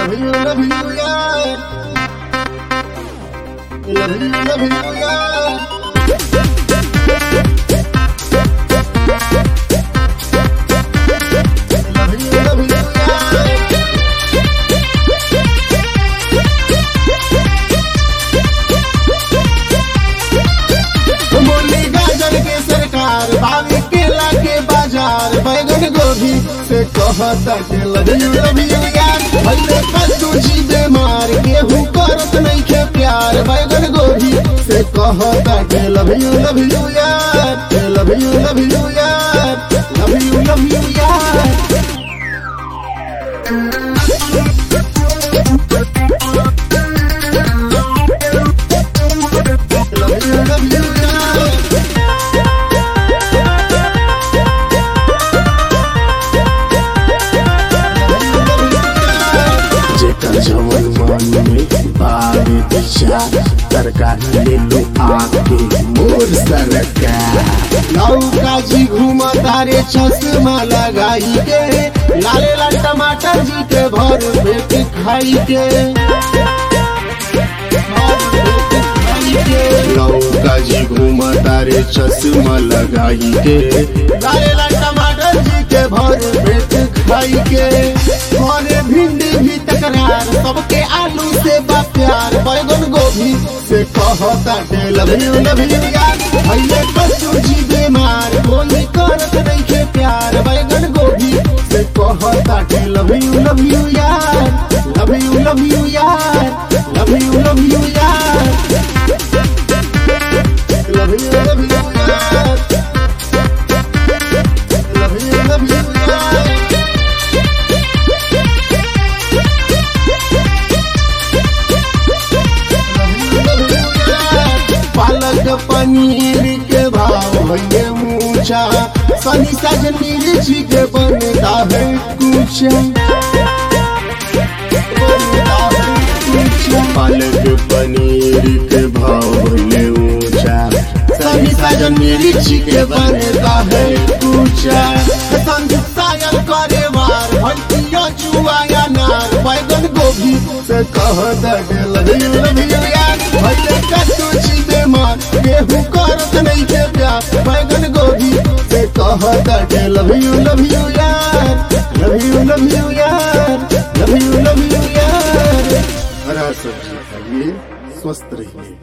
Love you, love you, yeah. Love you, love you, yeah. Love you, love you, yeah. बोली गाजर के सरकार भाभी केला के बाजार बैगन गोभी से कहता के लगियो लगियो यार भले कद्दू जी बीमार गेहूं करत नहीं के प्यार बैगन गोभी से कहता के लगियो लगियो यार लगियो लगियो यार लगियो लगियो यार लगियो लगियो यार जेकर जवन मन में बारी दिशा तरकारी ले लो आके मोर सरकार लौका जी घूम तारे चश्मा लगाई के लाले लाल टमाटर जी के भर पेट खाई के भर पेट खाई के। लौका जी घूम तारे चश्मा लगाई के लाले लाल टमाटर जी के भर पेट खाई के घरे भिंडी भी तकरार सबके आलू से बा प्यार बैगन गोभी से कहता के लव यू लव यू यार भैया कद्दू जी बीमार कोई करत नहीं के प्यार बैगन गोभी से कहता के लव यू लव यू यार लव यू लव यू यार लव यू लव यू यार लव यू लव यू यार लव यू लव यू यार पालक पनीर के भाव भैया मूछा सनी सजन मिर्ची के बनता है कुछ पालक पनीर के भाव भैया ऊंचा सनी सजन मिर्ची के बनता है कुछ सायल करे वार भैया जुआ नार बैगन गोभी से कह लगियो लगियो यार भैया कद्दू जी बीमार गेहूं करत नहीं के प्यार बैगन गोभी से कह लव यू लव यू यार लव यू लव यू यार लव यू लव यू यार हरा सब्जी खाइए स्वस्थ रहिए